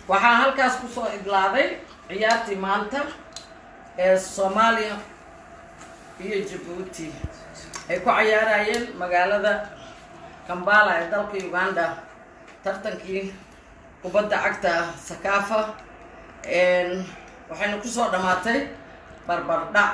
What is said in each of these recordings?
waxaa halkaas kusoo idlaaday ciyaartii maanta ee soomaaliya iyo jabuuti ay ku cayaarayeen magaalada kambala ee dalka uganda tartankii kubadda cagta sakaafa waxayna kusoo dhammaatay barbardhac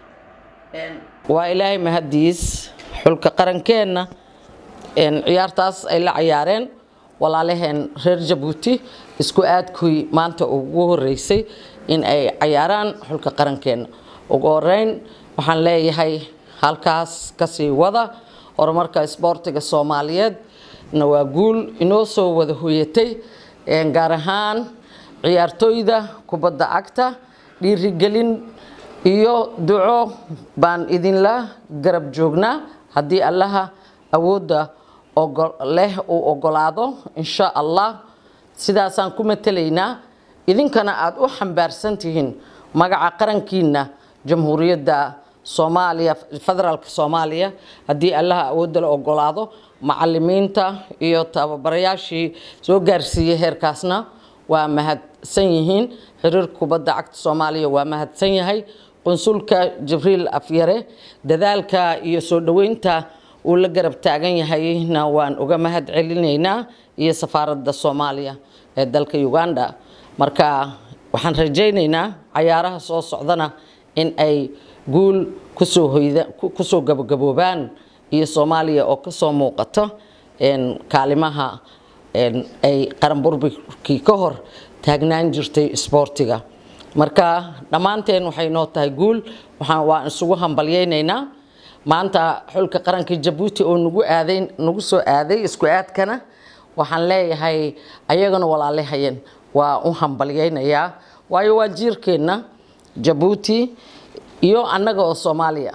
waa ilaahay mahadiis xulka qarankeenna ciyaartaas ay la cayaareen walaalaheen reer jabuuti isku aadkuy maanta ugu horeysay in ay cayaaraan xulka qarankeenna ugu horeyn waxaan leeyahay halkaas kasii wada horumarka isboortiga soomaaliyeed na waa guul inoo soo wada hoyatay gaar ahaan ciyaartooyda kubadda cagta dhiirigelin iyo duco baan idinla garab joognaa haddii allaha awoodda leh uu ogolaado insha allah sidaasaan ku matelaynaa idinkana aada u xambaarsan tihiin magaca qarankiina jamhuuriyadda soomaaliya federaalka soomaaliya haddii allaha awoodda la ogolaado macalimiinta iyo tababarayaashii soo gaarsiiyey heerkaasna waa mahadsan yihiin xiriirka kubadda cagta soomaaliya waa mahadsan yahay qunsulka jibriil afyare dadaalka iyo soo dhoweynta uu la garab taagan yahayna waan uga mahad celinaynaa iyo safaaradda soomaaliya ee dalka uganda marka waxaan rajaynaynaa cayaaraha soo socdana in ay guul kusoo hoyda kusoo gabagaboobaan iyo soomaaliya oo kasoo muuqato kaalimaha ay qaran burburkii ka hor taagnaan jirtay isboortiga marka dhammaanteen waxay noo tahay guul waxaan waan isugu hambalyaynaynaa maanta xulka qaranka jabuuti oo nagu aaday nagu soo aaday isku aadkana waxaan leeyahay ayagana walaalehayeen waa u hambalyaynayaa waayo waa jiirkeenna jabuuti iyo annaga oo soomaaliya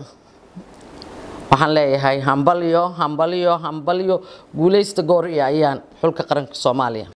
waxaan leeyahay hambalyo hambalyo hambalyo guulaysta goor iyo ayaan xulka qaranka soomaaliya